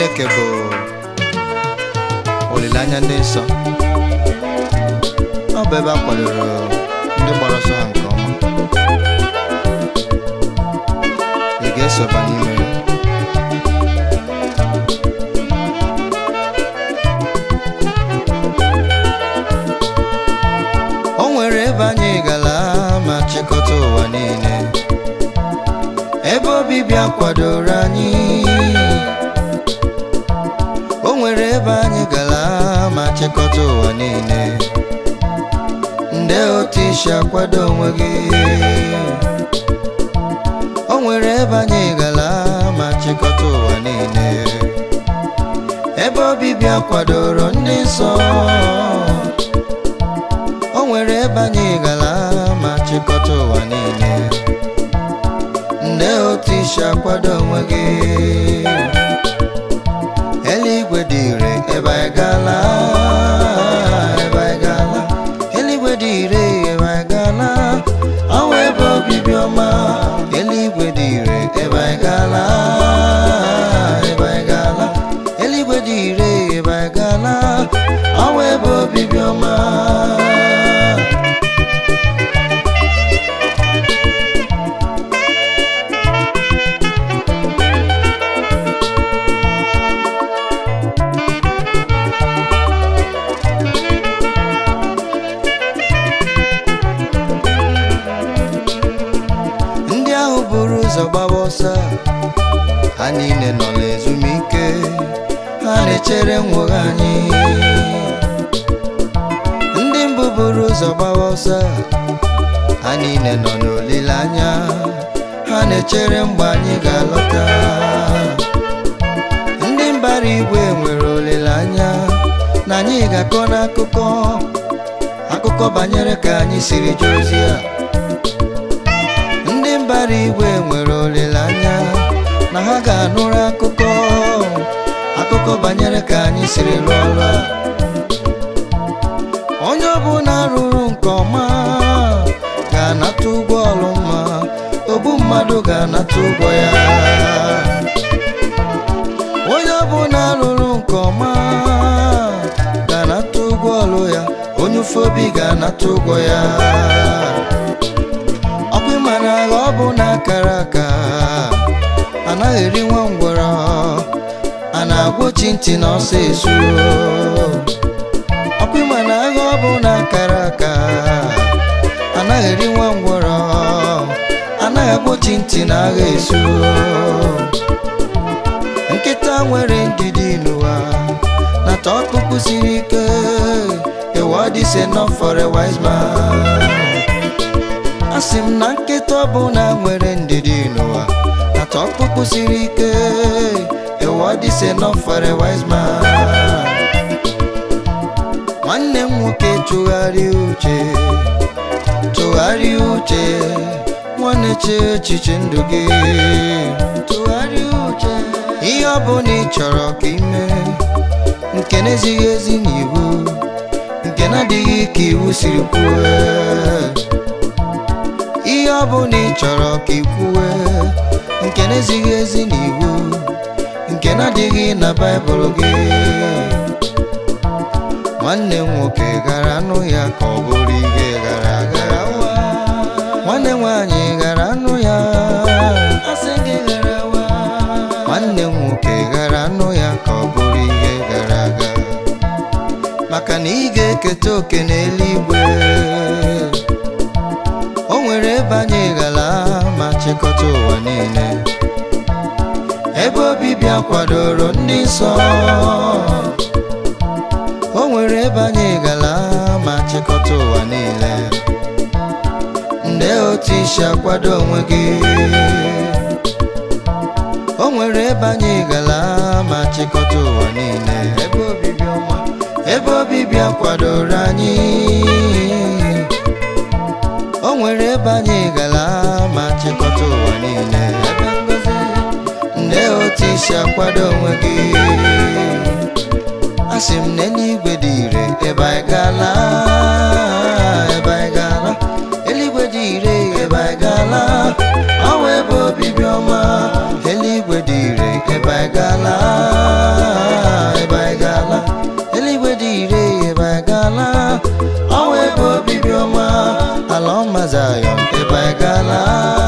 Chineke bụ olileanya ndị nsọ ọ bụ ebe a kwadoro ndị gbara ọsọ ha nke ọma ị ga-esoba n'ime ya o nwere ebe anyị gara ma chịkọta ụwa niile ebe obibi a kwadoro anyị o nwere ebe anyị gara ma chịkọta ụwa niile ndị otu isi akwado onwe gị o nwere ebe anyị gara ma chịkọta ụwa niile ebe obibi a kwadoro ndị nsọ o nwere ebe anyị gara ma chịkọta ụwa niile ndị otu isi akwado onwe gị eluigwe dị ire ebe anyị gala ebe anyị gala eluigwe dị ire ebe anyị gala ọnwa ebe obibi ọma eluigwe dị ire ebe anyị gala ebe anyị gala eluigwe dị ire ebe anyị gala ọnwa ebe obibi ọma ndị ahụ buru ụzọ gbawa ọsọ ha niile nọ n'ezumike ha na-echere nwogha anyị ndị mbụ buru ụzọ gbawa ọsọ ha niile nọ n'olileanya ha na-echere mgbe anyị ga-alọta ndị mbara igwe nwere olileanya na anyị ga-akọ n'akụkọ akụkọ banyere ka anyị siri jee ozi a ndị mbara igwe nwere olileanya na ha ga-anụrụ akụkọ akụkọ banyere ka anyị siri rụọ ọrụ a onye ọbụla rụrụ nke ọma ga-anata ụgwọ ọrụ mma ogbu mmadụ ga-anata ụgwọ ya onye ọbụla rụrụ nke ọma ga-anata ụgwọ ọrụ ya onye ụfọdụ obi ga-anata ụgwọ ya ọkwa ịmara agha ọ bụ na akara aka anaghị eri nwa ngwọrọ a na-agwọchi ntị na ọsọ esu ọkwa ịmara agha ọ bụ na akara aka anaghị eri nwa ngwọrọ anaghị agwọchi ntị na agha esu nkịta nwere ndidi n'ụwa nata ọkpụkpụ siri ike a word is enough for a wise man asị m na nkịta ọbụla nwere ndidi n'ụwa nata ọkpụkpụ siri ike a word is enough for a wise man nwanne m nwoke tụgharịa uche tụgharịa uche nwanne che echiche ndụ gị tụgharịa uche ihe ọbụla ị chọrọ ka ime nke na-ezighị ezi n'iwu nke na-adịghị ka iwu siri kwuo ihe ọbụla ị chọrọ ka ị kwuwe nke na-ezighị ezi n'iwu nke na-adịghị na baịbụl gị nwanne m nwoke gara anụ ya ka ọ bụrụ ihe gara aga nwanne m nwaanyị gara anụ ya nwanne m nwoke gara anụ ya ka ọ bụrụ ihe gara aga maka na ị ga-eketa oke n'eluigwe o nwere ebe anyị gara ma chịkọta ụwa niile ebe obibi a kwadoro ndị nsọ o nwere ebe anyị gara ma chịkọta ụwa niile ndị otu isi akwado onwe gị o nwere ebe anyị gara ma chịkọta ụwa niile ebe obibi ọma ebe obibi a kwadoro anyị o nwere ebe anyị gara ma chịkọta ụwa niile ebe ngozi ndị otu isi akwado onwe gị asị m na eluigwe dị ire ebe anyị gala ebe anyị gala eluigwe dị ire ebe anyị gala ọwa ebe obibi ọma eluigwe dị ire ebe anyị gala Zion ebe anyị gala